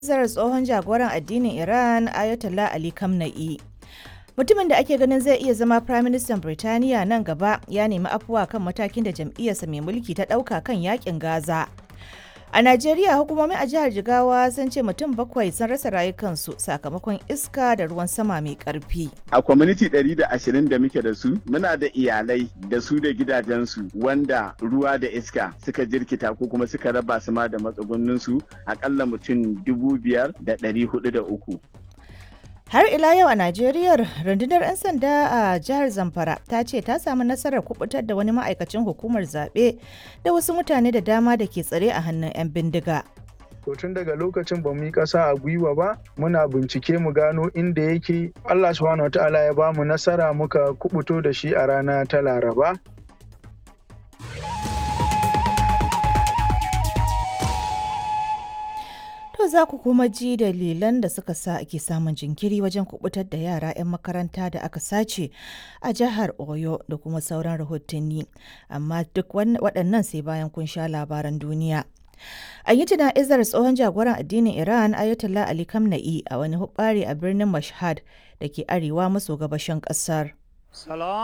Zarar tsohon jagoran addinin Iran Ayatollah Ali Khamenei. Mutumin da ake ganin zai iya zama Firaministan Birtaniya nan gaba ya nemi afuwa kan matakin da jam'iyyarsa mai mulki ta ɗauka kan yakin Gaza. A Najeriya hukumomi a jihar Jigawa sun ce mutum bakwai sun rasa rayukansu sakamakon iska da ruwan sama mai ƙarfi. A kwaminiti 120 da muke da su, muna da iyalai da su da gidajensu wanda ruwa da iska suka jirkita ko kuma suka raba su ma da matsugunninsu akalla mutum dubu biyar da ɗari hudu da uku. Har ila yau a Najeriya rundunar 'yan sanda a jihar Zamfara ta ce ta samu nasarar kubutar da wani ma'aikacin hukumar zaɓe da wasu mutane da dama da ke tsare a hannun 'yan bindiga. To tun daga lokacin ba mu yi ƙasa a gwiwa ba muna bincike mu gano inda yake Allah subhanahu wataala ya ba mu nasara muka kubuto da shi a rana ta Laraba. To za ku kuma ji dalilan da suka sa ake samun jinkiri wajen kubutar da yara 'yan makaranta da aka sace a jihar Oyo da kuma sauran rahotanni. Amma duk waɗannan sai bayan kun sha labaran duniya. An yi tuna'izar tsohon jagoran addinin Iran Ayatollah Ali Khamenei a wani hubbari a birnin Mashhad da ke arewa maso gabashin ƙasar.